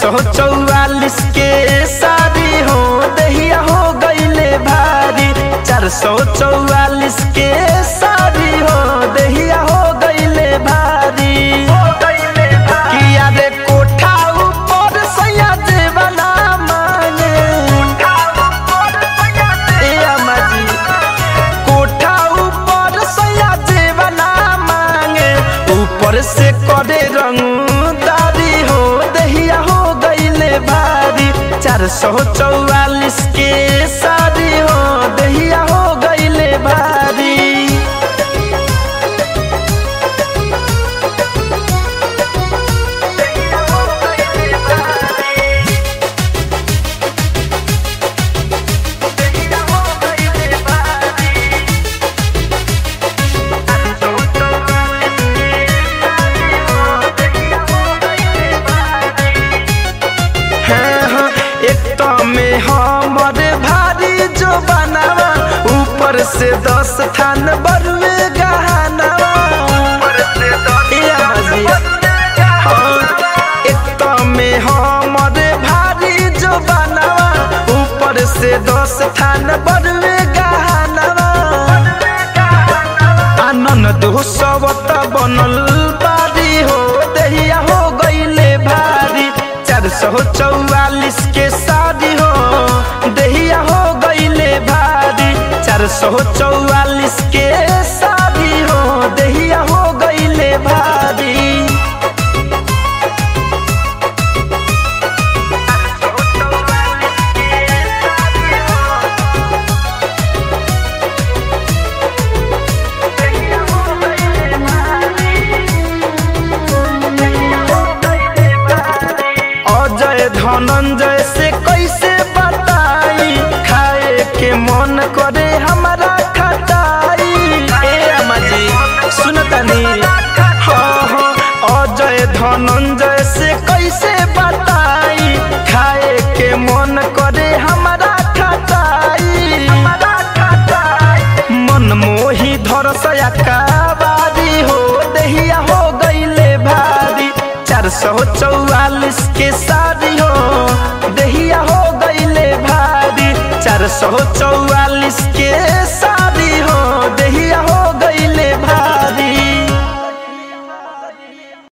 सौ चौवालीस के शादी हो दहिया हो गईले भारी चार सौ चौवालीस के शादी हो दहिया हो गईले भारी किया रे कोठा ऊपर सैया जेवना मांगे ए अम्मा जी कोठा ऊपर सैया जेवना मांगे ऊपर से करे रंगदारी हो दहिया हो गईले भारी चार सौ चौवालीस के शादी हो दहिया हो गईले भारी हाँ, हाँ, एक तो में हमर भारी जो बनावा ऊपर से दस थान बरुए गहनावा ए अम्माजी, हाँ, एक तो में हमर भारी जो बनावा ऊपर से दस थान बरुए गहनावा आनंद दो सवत बनल बारी हो दहिया हो गईले भारी चार सौ चौवालीस के शादी हो दहिया हो गईले भारी चार सौ चौवालीस के शादी हो दहिया हो गईले भारी अजय धनंजय से कैसे बताई खाए के मन करे हमारा खटाई ए अम्मा जी सुनतनी हाँ हाँ अजय धनंजय से कैसे बताई खाए के मन करे हमारा खटाई मन मोही धरसया काबारी हो दहिया हो गईले भारी चार सौ चौवालीस के शादी हो दहिया हो गईले भारी चार सौ चौवालीस के शादी